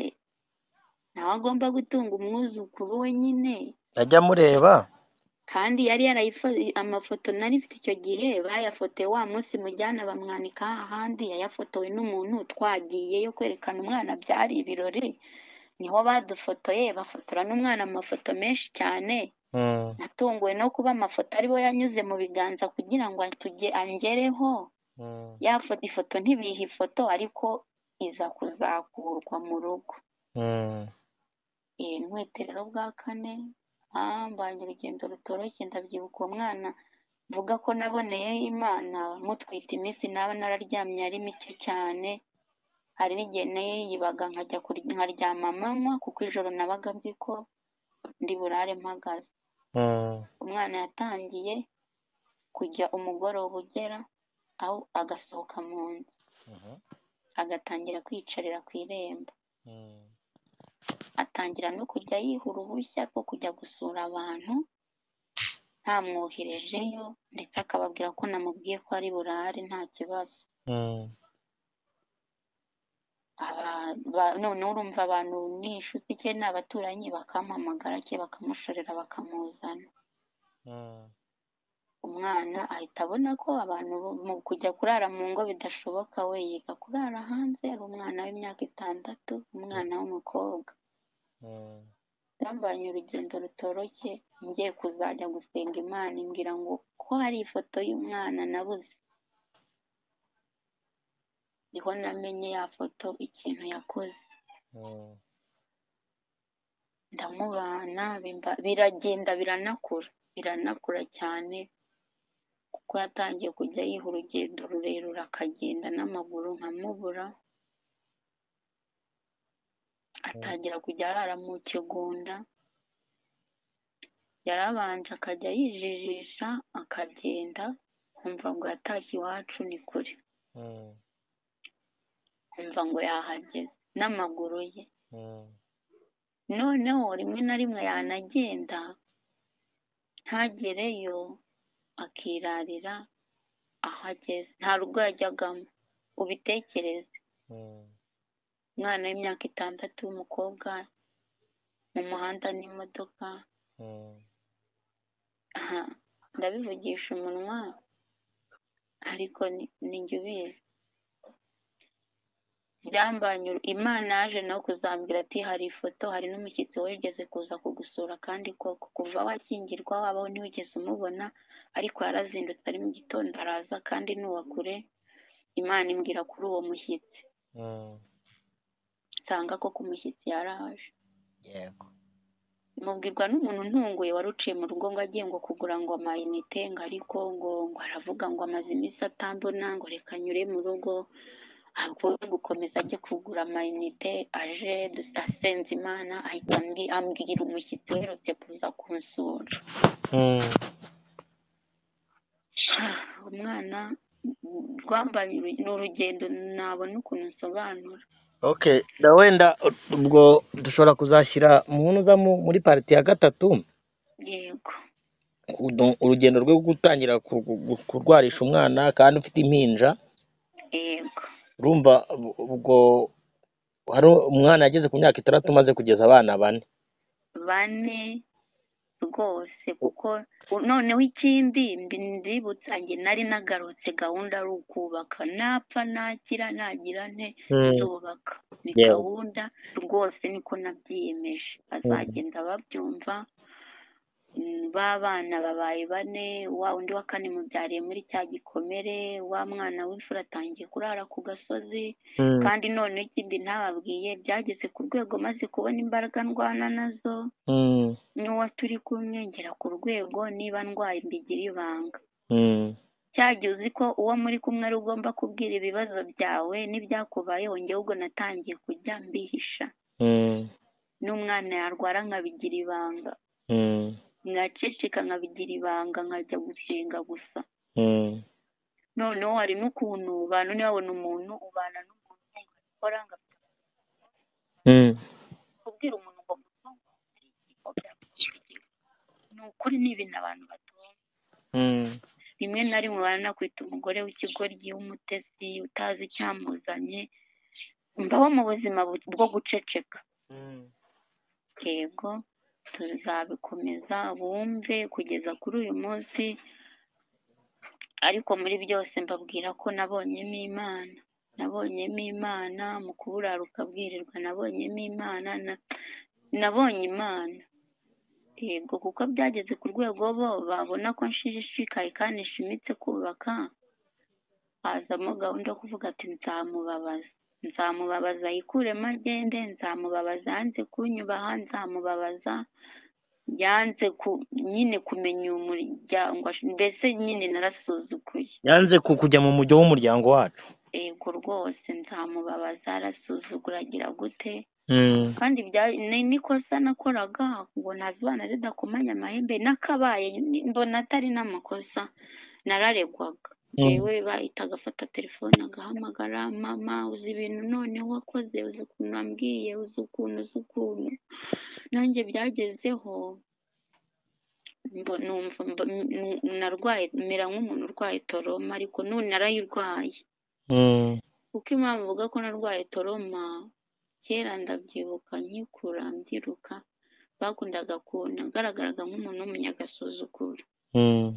nawe agomba gutunga umwuzukuru we nyine najya mureba kandi yari yarayifotoye amafoto nari mfite icyo gihe bayafotoye wa munsi mujyana bamwanika hahandi yayafotowe n'umuntu twagiyeyo kwerekana umwana byari ibirori niho badufotoye bafotora n'umwana amafoto menshi cyane Mm. natunguwe no kuba amafoto aribo yanyuze mu biganza kugira ngo atujye angereho Mm. ya foto ifoto ntibiha ifoto ariko iza kuzakurwa mu rugo Mm. iyi ntwete rero bwa kane bambaye urugendo rutoroshye ndabyibuka uwo mwana mvuga ko naboneyeho imana mutwite iminsi naba nararyamye ari mike cyane hari n'igihe nayibaga nkajya kurya nkaryama amanywa kuko ijoro nabaga nzi ko ndi burare mpagaze Mm. umwana yatangiye kujya umugoroba ugera aho agasohoka mu nzu Mhm. agatangira kwicarira ku irembo Mm. atangira no kujya yiha uruhushya rwo kujya gusura abantu ntamwoherejeyo ndetse akababwira ko namubwiye ko ari burare nta kibazo Mm. Aba- ba- noneho urumva abantu ni inshuti cye ni abaturanyi bakampamagara cye bakamushorera bakamuzana Mm. umwana ahita abona ko abantu bo- mu kujya kurara mu ngo bidashoboka we yiga kurara hanze ari umwana w'imyaka itandatu umwana w'umukobwa Mm. yambanye urugendo rutoroshye ngiye kuzajya gusenga imana imbwira ngo ko hari ifoto y'umwana nabuze niho namenye ya foto ikintu yakoze Mm. ndamubana bimba- biragenda biranakura biranakura cyane kuko yatangiye kujya yiha urugendo rurerure akagenda n'amaguru nkamubura Mm. atangira kujya arara mu kigunda yarabanje akajya yijijisha akagenda nkumva ngo yatashye iwacu ni kure Mm. nkumva ngo yahageze n'amaguru ye Mm. noneho rimwe na rimwe yanagenda ntagereyo akirarira aho ageze nta rugo yajyagamo ubitekereze Mm. umwana w'imyaka itandatu w'umukobwa mu muhanda n'imodoka Mm. aha ndabivugisha umunwa ariko ni- ni jye ubizi byambanye uru- imana yaje nawe kuzambwira ati hari ifoto hari n'umushyitsi wigeze kuza kugusura kandi koko kuva washyingirwa wabaho ntiwigeze umubona ariko yarazindutse ari mu gitondo araza kandi n'uwa kure imana imbwira kuri uwo mushyitsi Mm. nsanga koko umushyitsi yaraje yego mubwirwa n'umuntu ntunguye wari uciye mu rugo ngo agiye ngo kugura ngo amayinite ngo ariko ngo ngo aravuga ngo amaze iminsi atambona ngo reka nyure mu rugo ahubwo uri gukomeza ajye kugura amayinite aje dusasenze imana ahita ambi- ambwira umushyitsi uherutse kuza kunsura Mm. umwana rwambaye uru- ni urugendo nabona ukuntu nsobanura okay na wenda ubwo dushobora kuzashyira umuntu uza mu- muri pariti ya gatatu yego udu- urugendo rwo gutangira ku- ku- kurwarisha umwana kandi ufite impinja yego urumva u- ubwo hari umwana yageze ku myaka itandatu umaze kugeza abana bane bane rwose kuko noneho ikindi mbi- mbibutsa njye nari nagarutse gahunda ari ukubaka napfa nakira nagira nte Mm, nzubaka ni yeah. gahunda rwose niko nabyiyemeje Mm, bazagenda babyumva Mm, ba bana babaye bane wa undi wa kane mubyariye muri cya gikomere wa mwana w'imfura atangiye kurara ku gasozi mm, kandi noneho ikindi ntababwiye byageze ku rwego maze kubona imbaraga ndwana nazo mm, n'uwo turi kumwe ngera ku rwego niba ndwaye mbigira ibanga mm, cyagiye uzi ko uwo muri kumwe ari ugomba kubwira ibibazo byawe n'ibyakubayeho njyewe ubwo natangiye kujya mbihisha mm, n'umwana yarwara nkabigira ibanga mm, ngaceceka nkabigira ibanga nkajya gusenga gusa mm, noneho hari n'ukuntu abantu ntibabona umuntu ubana n'umuntu ukora ngo mm, kubwira umuntu ngo mutungo ari iki ngo byakwishyura ni ukuri ni ibintu abantu batumva mm, rimwe na rimwe baranakwita umugore w'ikigoryi w'umutesi utazi icyamuzanye mbaho mu buzima bu- bwo guceceka mm. yego tuzabikomeza bumve kugeza kuri uyu munsi ariko muri byose mbabwira ko nabonyemo imana nabonyemo imana mu kuburaruka ukabwirirwa nabonyemo imana na- nabonye imana yego kuko byageze ku rwego bo babona ko nshishikaye kandi nshimitse kubaka hazamo gahunda yo kuvuga ati nzamubabaza nzamubabaza yikuremo agende nzamubabaza yanze kunyubaha nzamubabaza yanze ku nyine kumenya umuryango ash- mbese nyine narasuzuguye yanze ku kujya mu mujyo w'umuryango wacu yego rwose nzamubabaza arasuzugura agira gute Mm, kandi bya ni- n'ikosa nakoraga ngo ntazibana ridakomanya amahembe n'akabaye ni- mbona atari n'amakosa nararegwaga mm, jewe bahita agafata telefone agahamagara mama uzi ibintu noneho wakoze uzi ukuntu wambwiye uzi ukuntu uzi ukuntu nanjye byagezeho mbo- numva mba- nu- narwaye mera nk'umuntu urwaye toroma ariko n'ubu narayirwaye mm, kuko impamvu uvuga ko narwaye toroma kera ndabyibuka nkikura mbyiruka bakundaga kuntu agaragaraga nk'umuntu w'umunyagasuzuguro mm,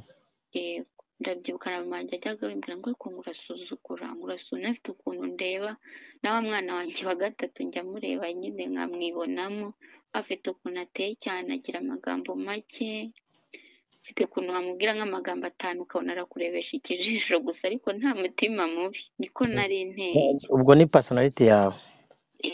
yego ndabyibuka na mama wanjye ajyaga bimbwira ngo ariko ngo urasuzugura ngo urasuzugura afite ukuntu ndeba na wa mwana wanjye wa gatatu njya mureba nyine nkamwibonamo afite ukuntu ateye cyane agira amagambo make afite ukuntu wamubwira nk'amagambo atanu ukabona arakurebesha ikijisho gusa ariko nta mutima mubi niko nari nteye ubwo ni personality yawe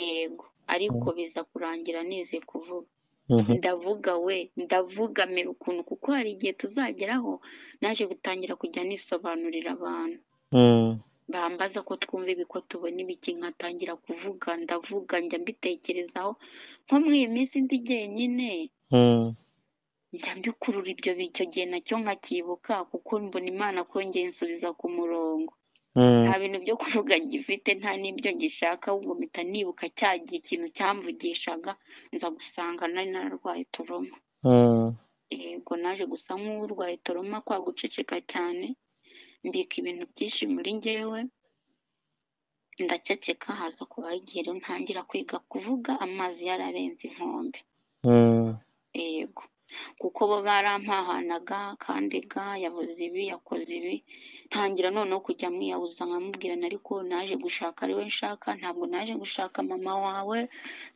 yego ariko biza kurangira nize kuvuga Mhm, ndavuga we ndavuga mera ukuntu kuko hari igihe tuzageraho naje gutangira kujya nisobanurira abantu mm, bambaza ko twumva ibi ko tubona ibiki nkatangira kuvuga ndavuga njya mbitekerezaho nko muri iyi minsi ndi jyenyine mm, njya mbikurura ibyo bi- icyo gihe nacyo nkakibuka kuko mbona imana kongera insubiza ku murongo mm, nta bintu byo kuvuga ngifite nta n'ibyo ngishaka ahubwo mpita nibuka cya gihe ikintu cyamvugishaga nza gusanga nari nararwaye toroma mm, yego naje gusa nk'urwaye toroma kwa guceceka cyane mbika ibintu byinshi muri njyewe ndaceceka haza kubaho igihe rero ntangira kwiga kuvuga amazi yararenze inkombe mm, yego kuko bo barampahanaga kandi ga yavuze ibi yakoze ibi ntangira noneho kujya mwiyabuza nkamubwira na ariko naje gushaka ari we nshaka ntabwo naje gushaka mama wawe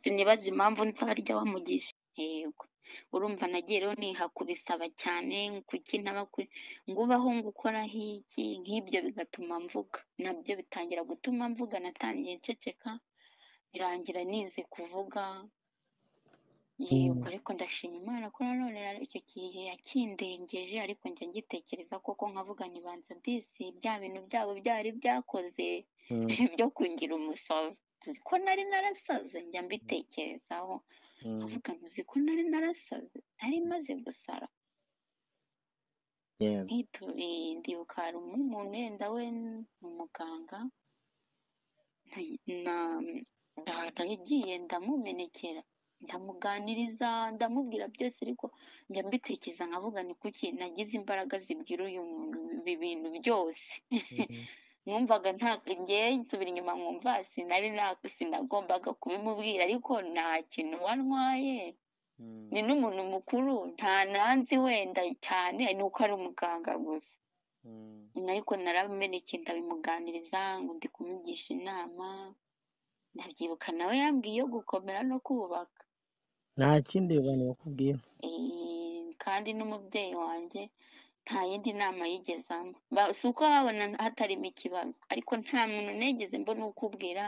sinibaza impamvu nzarya wamugisha yego urumva nagiye rero nihakubisaba cyane kuki ntaba kuri ngubaho ngukora hiki nk'ibyo bigatuma mvuga nabyo bitangira gutuma mvuga natangiye nceceka birangira nize kuvuga yego mm, ariko ndashima imana ko nanone na- icyo gihe yakindengeje ariko njya ngitekereza koko nkavuga ntibanza disi bya bintu byabo byari byakoze mm, byo kungira umusazi uzi ko nari narasaze njya mbitekerezaho mm, nkavuga ngo uzi ko nari narasaze nari maze gusara yeah. nkituriye ndibuka hari umuntu wenda we ni umuganga na ndaragiye ndamumenekera ndamuganiriza ndamubwira byose ariko njya mbitekereza nkavuga ni kuki nagize imbaraga zibwira uyu muntu ibi bintu byose Mm, numvaga nta ngewe nsubira inyuma nkumva sinari na sinagombaga kubimubwira ariko nta kintu wantwaye ni n'umuntu mukuru nta nanzi wenda cyane ni uko ari umuganga gusa ariko naramenekeye ndabimuganiriza ngo ndi kumugisha inama ndabyibuka nawe yambwiye yo gukomera no kubaka nta kindi bantu bakubwira Eh, kandi n'umubyeyi wanjye nta yindi nama yigezamo Ba- si uko babona hatarimo ikibazo ariko nta muntu nigeze mbona ukubwira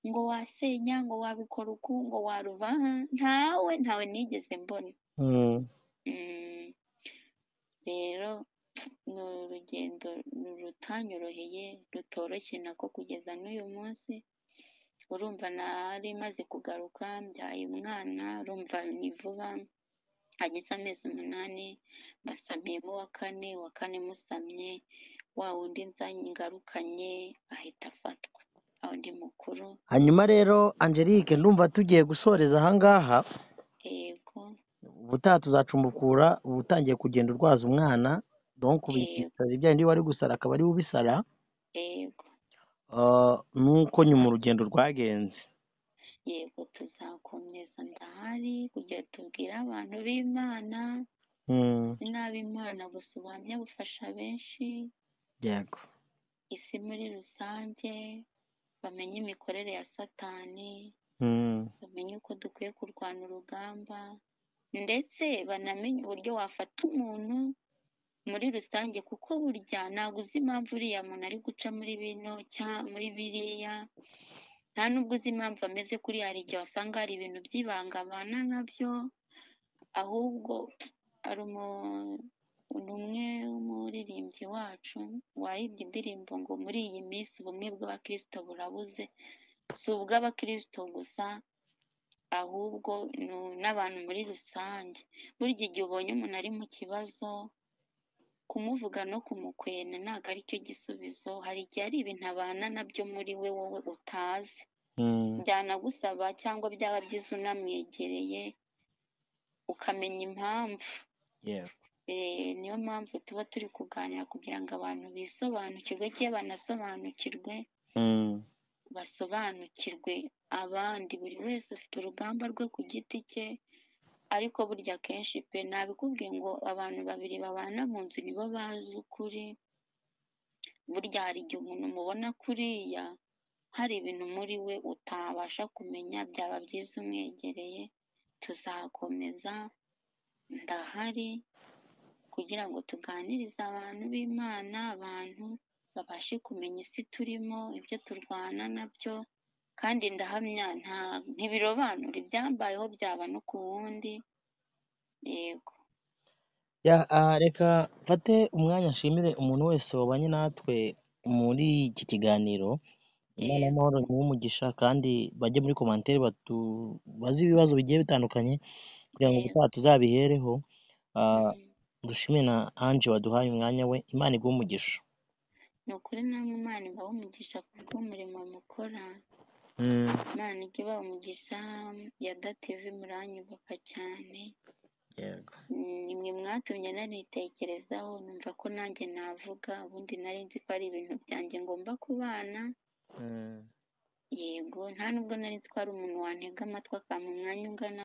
ngo wasenya ngo wabikora uku ngo waruva aha ntawe ntawe nigeze mbona Mm. Mm, rero ni urugendo rutanyoroheye rutoroshye nako kugeza n'uyu munsi urumva nari maze kugaruka mbyaye umwana urumva ni vuba agize amezi umunani mbasamyemo uwa kane uwa kane musamye wa wundi nzanye ngarukanye ahita afatwa aho ndi mukuru hanyuma rero angelique ndumva tugiye gusoreza ahangaha yego ubutaha tuzacumbukura uba utangiye kugenda urwaza umwana donc ubu yego ibisari byayo niba wari gusara akaba ari we ubisara yego Ah, nuko nyuma urugendo rwagenze yego tuzakomeza ndahari kujya tubwira abantu b'imana Mm, n'ab'imana gusa ubuhamya bufasha benshi yego isi muri rusange bamenye imikorere ya satani Mm, bamenye uko dukwiye kurwana urugamba ndetse banamenye uburyo wafata umuntu muri rusange kuko burya ntabwo uzi impamvu uriya muntu ari guca muri bino cyangwa muri biriya nta n'ubwo uzi impamvu ameze kuriya hari igihe wasanga hari ibintu by'ibanga abana nabyo ahubwo ari umu- ni umwe w'umuririmbyi wacu wayibye indirimbo ngo muri iyi minsi ubumwe bw'abakirisito burabuze si ubw'abakirisito gusa ahubwo ni n'abantu muri rusange burya igihe ubonye umuntu ari mu kibazo kumuvuga no kumukwena ntabwo ari cyo gisubizo hari igihe ari ibintu abana nabyo muri we wowe utazi mm, byanagusaba cyangwa byaba byiza unamwegereye ukamenya impamvu yego Eh, niyo mpamvu tuba turi kuganira kugira ngo abantu bisobanukirwe cyangwa banasobanukirwe Mm, basobanukirwe abandi buri wese afite urugamba rwe ku giti cye ariko burya akenshi pe nabikubwiye ngo abantu babiri babana mu nzu nibo bazi ukuri burya hari igihe umuntu umubona kuriya hari ibintu muri we utabasha kumenya byaba byiza umwegereye tuzakomeza ndahari kugira ngo tuganirize abantu b'imana abantu babashe kumenya isi turimo ibyo turwana nabyo kandi ndahamya nta ntibirobanura ibyambayeho byaba no ku wundi yego ya ah, reka mfate umwanya nshimire umuntu wese wabanye natwe muri iki kiganiro yego imana y'amahoro ni umugisha kandi bajye muri komantere batubaze ibibazo bigiye bitandukanye kugira ngo yego ubutaha tuzabihereho Ah, mm. dushime na ange waduhaye umwanya we imana iguhe umugisha ni ukuri namwe imana ibaha umugisha kubw'umurimo mukora Mm, imana ijya ibaha umugisha ya dativi muranyubaka cyane yego Mm, mwe mwatumye nanitekerezaho numva ko nanjye navuga ubundi nari nzi ko ari ibintu byanjye ngomba kubana Mm. yego nta nubwo nari nzi ko hari umuntu wantega amatwi akampa umwanya ungana